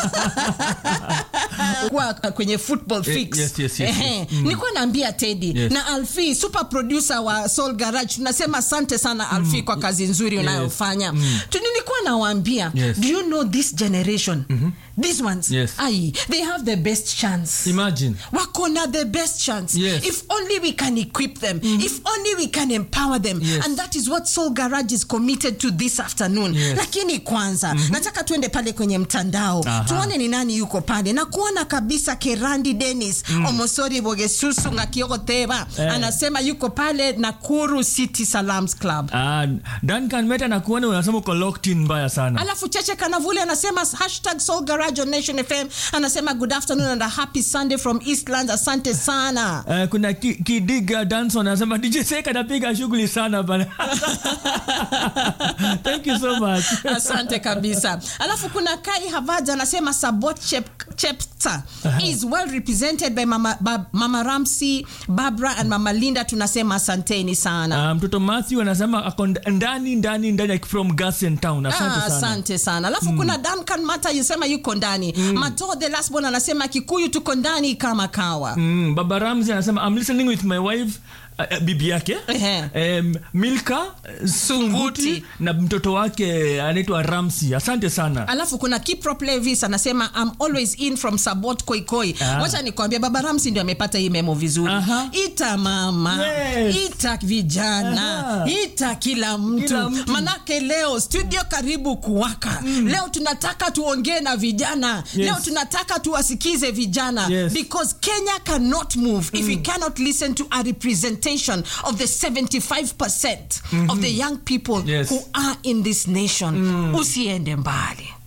kwa kwenye football Eh, fix yes, yes, yes, Ehe. yes. nilikuwa naambia Teddy Yes. na Alfi super producer wa Soul Garage tunasema asante sana Alfi kwa kazi nzuri unayofanya Tu- nilikuwa nawaambia Yes. do you know this generation these ones Yes. ai they have the best chance imagine wako na the best chance Yes. if only we can equip them if only we can empower them Yes. and that is what soul garage is committed to this afternoon Yes. lakini kwanza nataka tuende pale kwenye mtandao Aha. tuone ni nani yuko pale na kuona kabisa kerandi denis omosori bogesusu ngakiogoteba Eh. anasema yuko pale nakuru city salams club Ah, Duncan Meta na kuona unasema uko locked in mbaya sana alafu cheche kanavule anasema hashtag soul garage on nation fm anasema good afternoon and a happy sunday from eastlands asante sana Eh, kuna ki, kidiga danson anasema dj sek anapiga shughuli sana bana thank you so much asante kabisa alafu kuna kai havaja anasema sabot Chep, chepta is well represented by mama, ba, mama ramsey barbara and mama linda tunasema asanteni sana Ah, mtoto matthew anasema ako nd- ndani ndani ndani like from gasen town asante Ah, sana asante sana alafu kuna duncan mata yusema yuko ndani mato the last born anasema kikuyu tuko ndani kama kawa Mm, baba ramzi anasema i'm listening with my wife uh, uh, bibi yake Ehe. um, milka uh, sunguti na mtoto wake anaitwa ramsi asante sana alafu kuna kiprop levis anasema I'm always in from sabot koikoi Ah. wacha nikwambia baba ramsi ndio amepata hii memo vizuri Aha. ita mama Yes. ita vijana Aha. ita kila mtu. Kila mtu. manake leo studio karibu kuwaka leo tunataka tuongee na vijana Yes. leo tunataka tuwasikize vijana Yes. because kenya cannot move if we cannot listen to a representation of the 75% of the young people Yes. who are in this nation usiende mbali